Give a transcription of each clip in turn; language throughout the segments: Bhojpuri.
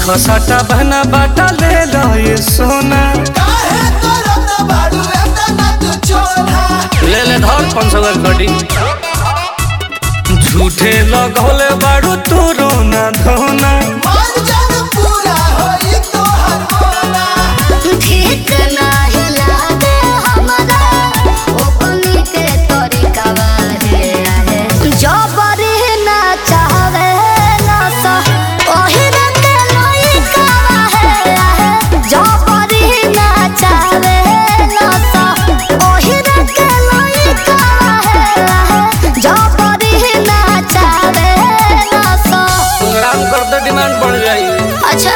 खसाटा बहना बाटा ले लो ये सोना काहे करत बाड़ू एतना तू चोला ले ले धर पाँच सौ घड़ी झूठे लगौले बाड़ू तू रोना धोना मन जन पूरा होई तोहर मोना ठीक नाही लागे हमरा ओपनी के तरीकावा रे आहे जबरी ना चाहवे ना सा ओही रंग लइकावा है आहे जबरी ना चाहवे ना सा ओही रंग लइकावा है आहे जबरी ना चाहवे ना सा काम कर दे डिमांड बढ़ जाई अच्छा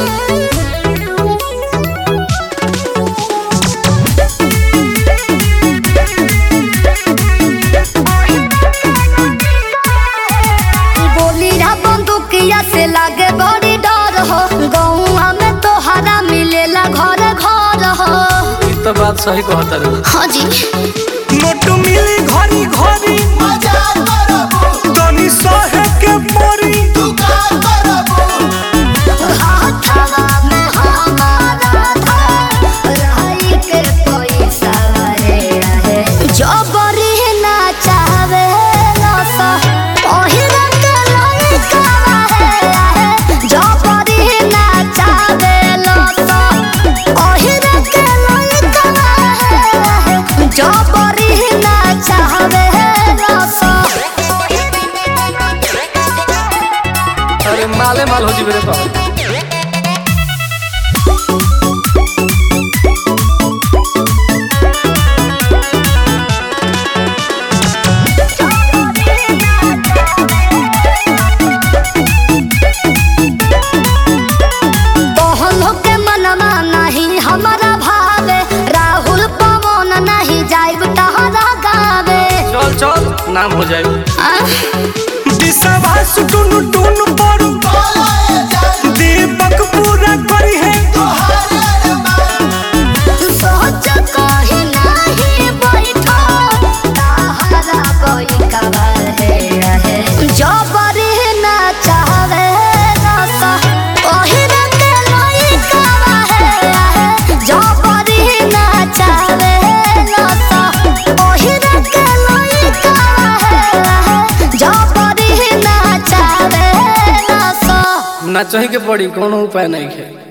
गोली रा बंदूकिया से लागे बड़ी डर हो गौआ में तोहरा मिलेला घर घर हो ई तो बात सही कहता रे हाँ जी नोट मिली घरी घरी मजा करबू तनी सहे के परी तू का करबू हाथवा में हमारा था रही के पैसा रे रहे जबरी ना चाहवे ना सा ओही रंग लइकावा है आहे जबरी ना चाहवे ना सा ओही रंग लइकावा है आहे जबरी ना चाहवे ना सा अरे माले माल हो जी मेरे पास तोहनो के मनवा नहीं हमारा भावे राहुल पवन नहीं जाइब तहरा गावे चल चल नाम हो जाए आ? विश्वास टुनु टुनु पड़ू बोला ए जान दीपक पूरा करी है तोहर अरमान सोच कहीं नहीं बैठो तहरा कोई कबर है रहे जबरी ना चाहवे रसा ओही रंग लइकावा है रहे जबरी ना चाहवे रसा ओही रंग लइकावा है रहे जबरी ना चाहवे रसा ना चाहिए के पड़ी कोनो उपाय नहीं है